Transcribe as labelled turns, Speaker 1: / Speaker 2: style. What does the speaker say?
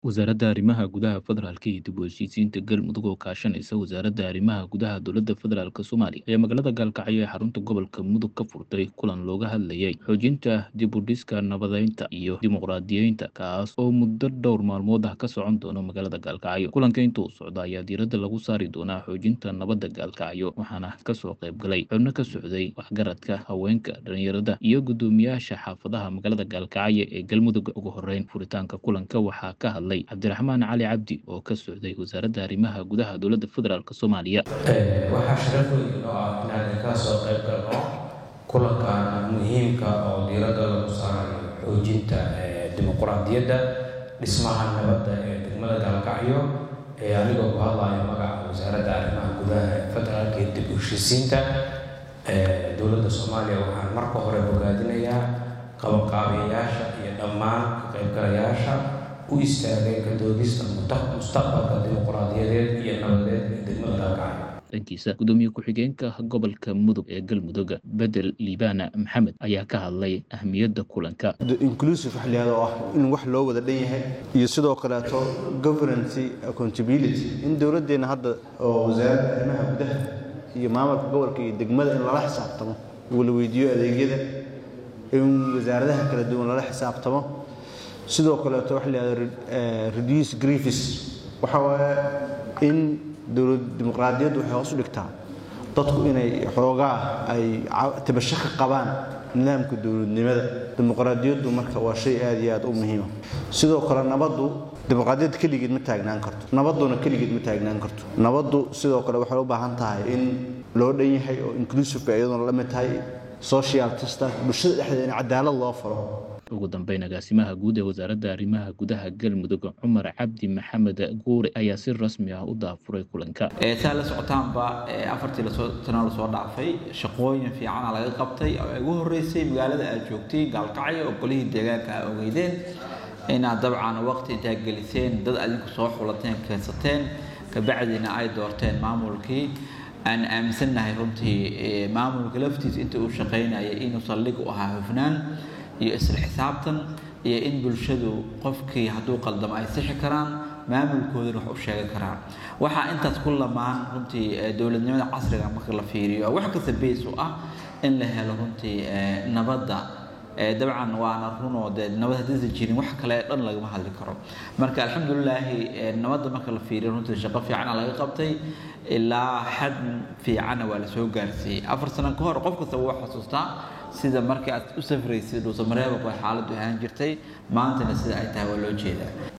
Speaker 1: Wasaaradda Arrimaha Gudaha Federaalka iyo dib u heshiisiinta Galmudug oo kaashanaysa Wasaaradda Arrimaha Gudaha Dowladda Federaalka Soomaaliya ayaa magaalada Gaalkacyo ee xarunta gobolka Mudug ka furtay kulan looga hadlayay xoojinta dib u dhiska nabadeynta iyo dimuqraadiyeynta kaas oo muddo dhowr maalmood ah ka socon doona magaalada Gaalkacyo kulanka inta uu socda ayaa diiradda lagu saari doonaa xoojinta nabadda Gaalkacyo waxaana kasoo qayb galay xubno ka socday waxgaradka haweenka dhalinyarada iyo guddoomiyaasha xaafadaha magaalada Gaalkacyo ee Galmudug ugu horeyn furitaanka kulanka waxaa ka hadlay cabdiraxmaan cali cabdi oo ka socday wasaaradda arrimaha gudaha dowladda federaalk soomaaliya
Speaker 2: waxaa sharaf weyn oo ah inaan ka soo qayb galno kulankan muhiimka oo diiradda lagu saarayo xoojinta dimuqraadiyadda dhismaha nabadda ee degmada gaalkacyo ee anigoo ku hadlayo magaca wasaaradda arrimaha gudaha ee federaalka iyo dib u heshiisiinta dowladda soomaaliya waxaan marka hore bogaadinayaa qabanqaabiyayaasha iyo dhammaan ka qaybgalayaasha u istaagay ka doodista mustaqbalka dimuqraadiyadeed iyo nabadeed ee degmada gaalkacyo
Speaker 1: dhankiisa gudoomiye ku-xigeenka gobolka mudug ee galmudug bedel liibana maxamed ayaa ka hadlay ahmiyadda kulanka
Speaker 3: inclusive wax layihahdo oo ah in wax loo wada dhan yahay iyo sidoo kaleeto governancy accountability in dowladdeenna hadda oo wasaaradda arrimaha gudaha iyo maamulka gobolka iyo degmada in lala xisaabtamo wala weydiiyo adeegyada in wasaaradaha kala duwan lala xisaabtamo sidoo kaleeto waxa layihahdo reduce griefis waxa waaye in dowlad dimuqraadiyaddu waxay hoos u dhigtaa dadku inay xoogaa ay tabasho ka qabaan nidaamka dowladnimada dimuqraadiyaddu marka waa shay aad iyo aad u muhiima sidoo kale nabaddu dimuqraadiyadda keligeed ma taagnaan karto nabadduna keligeed ma taagnaan karto nabaddu sidoo kale waxay u baahan tahay in loo dhan yahay oo inclusiveka iyaduna la mid tahay social justice bulshada dhexdeeda in cadaalad loo falo
Speaker 1: ugu dambeyn agaasimaha guud ee wasaaradda arrimaha gudaha galmudug cumar cabdi maxamed guure ayaa si rasmi ah u daafuray kulanka
Speaker 4: saa la socotaanba afartii tano lasoo dhaafay shaqooyin fiicana laga qabtay oo ugu horeysay magaalada aad joogtay gaalkacyo oo golihii deegaanka a ogeydeen inaad dabcan waqti intaa geliseen dad adinku soo xulateen keensateen kabacdiina ay doorteen maamulkii aan aaminsannahay runtii maamulka laftiisa inta uu shaqaynaya inuu saldhig u ahaa hufnaan iyo isla xisaabtan iyo in bulshadu qofkii hadduu qaldamo ay sixi karaan maamulkoodana wax u sheegi karaan waxaa intaas ku lamaan runtii dowladnimada casriga marka la fiiriyo wax kasta beys u ah in la helo runtii nabadda dabcan waana runoo dee nabad haddaysan jirin wax kale dhan lagama hadli karo marka alxamdulilaahi nabadda marka la fiiriyo runtii shaqo fiicana laga qabtay ilaa xad fiicana waa la soo gaarsiiyey afar sano ka hor qof kastaba waa xasuustaa sida markii aad u safraysay dhuusamareebab ay xaaladdu ahaan jirtay maantana sida ay tahay waa loo jeedaa